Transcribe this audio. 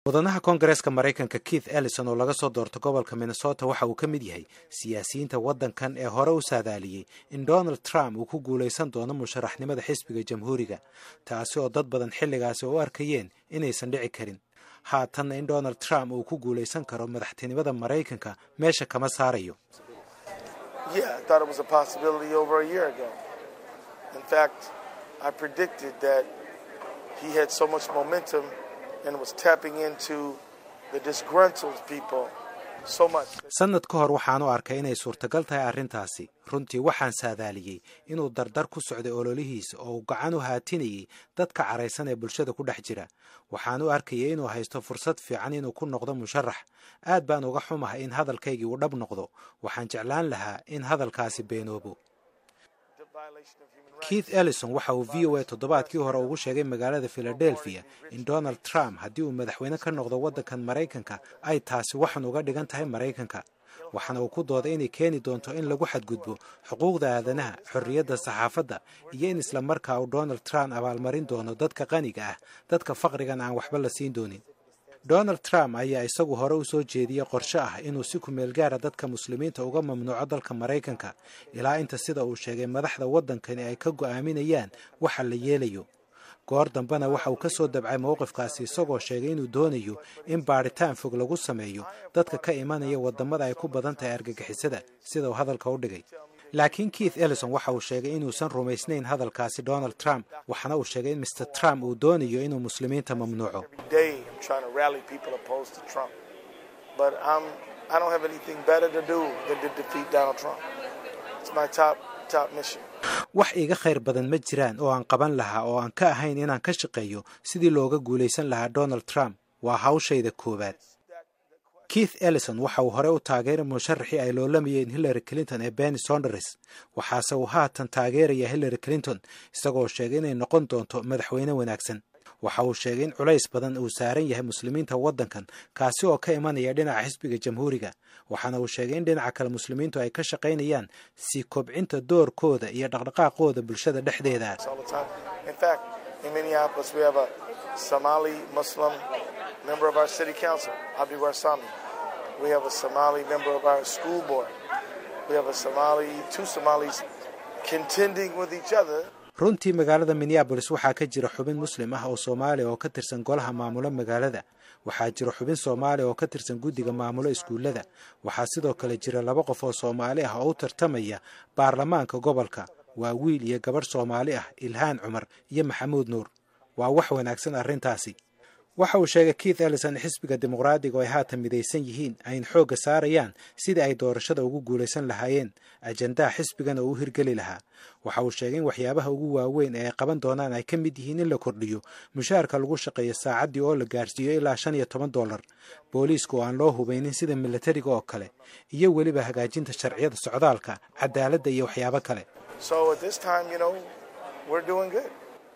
mudanaha koongareeska maraykanka keith ellison oo laga soo doorto gobolka minnesota waxa uu ka mid yahay siyaasiyiinta waddankan ee hore u saadaaliyey in donald trump uu ku guulaysan doono musharaxnimada xisbiga jamhuuriga taasi oo dad badan xilligaasi u arkayeen inaysan dhici karin haatanna in donald trump uu ku guulaysan karo madaxtinimada maraykanka meesha kama saarayo sannad ka hor waxaan u arkay inay suurtagal tahay arrintaasi runtii waxaan saadaaliyey inuu dardar ku socday ololihiisa oo uu gacan u haatinayay dadka caraysan ee bulshada ku dhex jira waxaan u arkayay inuu haysto fursad fiican inuu ku noqdo musharax aad baan uga xumahay in hadalkaygii uu dhab noqdo waxaan jeclaan lahaa in hadalkaasi beenoobo keith ellison waxa uu v o a toddobaadkii hore ugu sheegay magaalada philadelphia in donald trump haddii uu madaxweyne ka noqdo waddankan maraykanka ay taasi waxan uga dhigan tahay maraykanka waxaana uu ku dooday inay keeni doonto in lagu xadgudbo xuquuqda aadanaha xorriyadda saxaafadda iyo in isla markaa uu donald trump abaalmarin doono dadka qaniga ah dadka faqrigan aan waxba la siin doonin donald trump ayaa isagu hore u soo jeediyey qorshe ah inuu si kumeel gaara dadka muslimiinta uga mamnuuco dalka maraykanka ilaa inta sida uu sheegay madaxda waddankani ay ka go'aaminayaan waxa la yeelayo goor dambena waxa uu ka soo dabcay mowqifkaasi isagoo sheegay inuu doonayo in baadhitaan fog lagu sameeyo dadka ka imanaya waddamada ay ku badan tahay argagixisada sida uu hadalka u dhigay laakiin keith ellison waxa uu sheegay inuusan rumaysnayn hadalkaasi donald trump waxaana uu sheegay in mr trump uu doonayo inuu muslimiinta mamnuuco wax iiga khayr badan ma jiraan oo aan qaban lahaa oo aan ka ahayn inaan ka shaqeeyo sidii looga guulaysan lahaa donald trump waa hawshayda koowaad keith ellison waxa uu hore u taageeray musharaxii ay loolamayeen hillary clinton ee benny sonders waxaase uu haatan taageeraya hillary clinton isagoo sheegay inay noqon doonto madaxweyne wanaagsan waxa uu sheegay in culays badan uu saaran yahay muslimiinta waddankan kaasi oo ka imanaya dhinaca xisbiga jamhuuriga waxaana uu sheegay in dhinaca kale muslimiintu ay ka shaqaynayaan sii kobcinta doorkooda iyo dhaqdhaqaaqooda bulshada dhexdeeda We have a Somali member of our school board. We have a Somali, two Somalis contending with each other. runtii magaalada minneabolis waxaa ka jira xubin muslim ah oo soomaaliya oo ka tirsan golaha maamulo magaalada waxaa jira xubin soomaaliya oo ka tirsan guddiga maamulo iskuullada waxaa sidoo kale jira laba qof oo soomaali ah oo u tartamaya baarlamaanka gobolka waa wiil iyo gabadh soomaali ah ilhaan cumar iyo maxamuud nuur waa wax wanaagsan arrintaasi waxa uu sheegay keith ellison xisbiga dimuqraadiga oo ay haatan midaysan yihiin ayna xoogga saarayaan sidii ay doorashada ugu guulaysan lahaayeen ajandaha xisbigana uu u hirgeli lahaa waxa uu sheegay in waxyaabaha ugu waaweyn ee ay qaban doonaan ay ka mid yihiin in la kordhiyo mushaharka lagu shaqeeyo saacaddii oo la gaarsiiyo ilaa shan iyo toban dollar booliiska oo aan loo hubaynin sida milatariga oo kale iyo weliba hagaajinta sharciyada socdaalka cadaaladda iyo waxyaabo kale